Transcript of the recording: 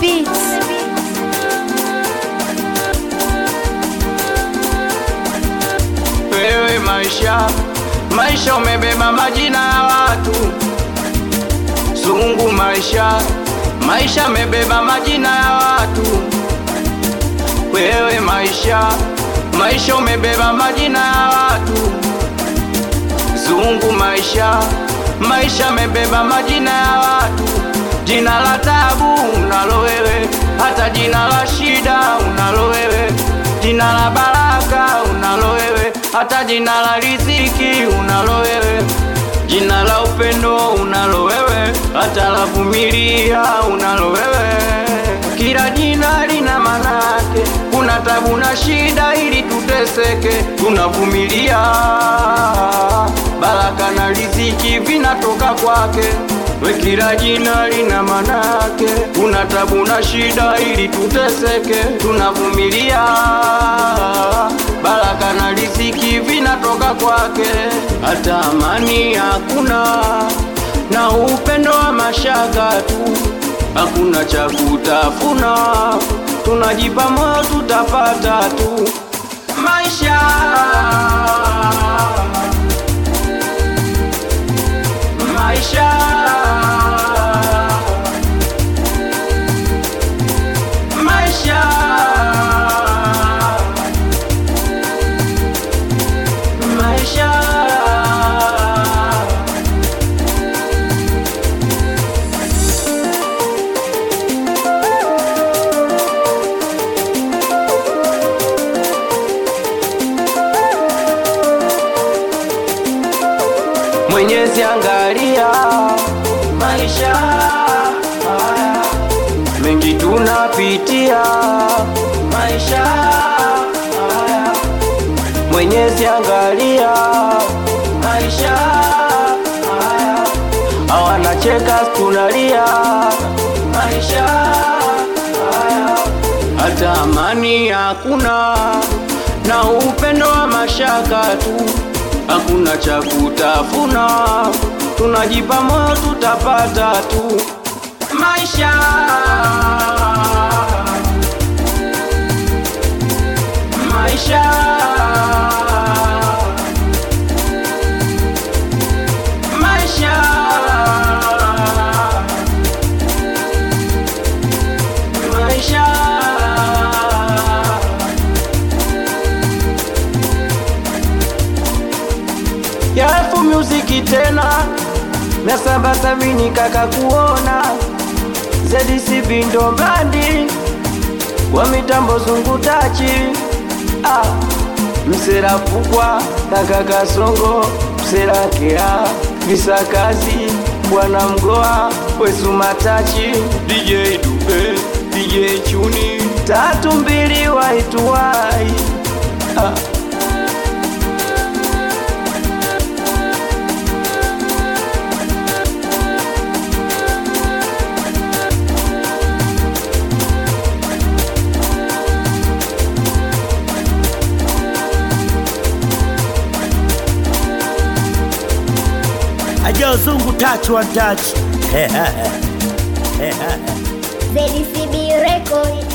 beats. Wewe maisha, maisha umebeba majina ya watu. Sungu maisha, maisha umebeba majina ya watu. Wewe maisha, maisha umebeba majina ya watu. Zungu maisha, maisha umebeba majina ya watu. Jina la tabu unalo wewe, hata jina la shida unalo wewe, jina la baraka unalo wewe, hata jina la riziki unalo wewe, jina la upendo unalo wewe, hata la vumilia unalo wewe. Kila jina lina maana yake, kuna tabu na shida ili tuteseke, tunavumilia. Baraka na riziki vinatoka kwake. We kila jina lina maana yake, kuna tabu na shida ili tuteseke, tunavumilia. Baraka na riziki vinatoka kwake, hata amani hakuna na upendo wa mashaka tu, hakuna cha kutafuna, tunajipa moyo tutapata tu maisha maisha maisha maisha Mwenyezi angalia maisha haya mengi tunapitia maisha haya Mwenyezi angalia maisha haya hawanacheka tunalia maisha haya hata amani hakuna na upendo wa mashaka tu hakuna cha kutafuna, tunajipa moyo tutapata tu maisha. Maisha maisha maisha Yafu muziki tena mia saba sabini kaka kuona ZDC Bindo Mbandi wa mitambo zungutachi ah, msera fukwa na kaka Songo msera kea visakazi bwana mgoa wesu matachi DJ Dube DJ Chuni tatu mbili waituwai ah. Ajo zungu touch one touch. ZDCB Record.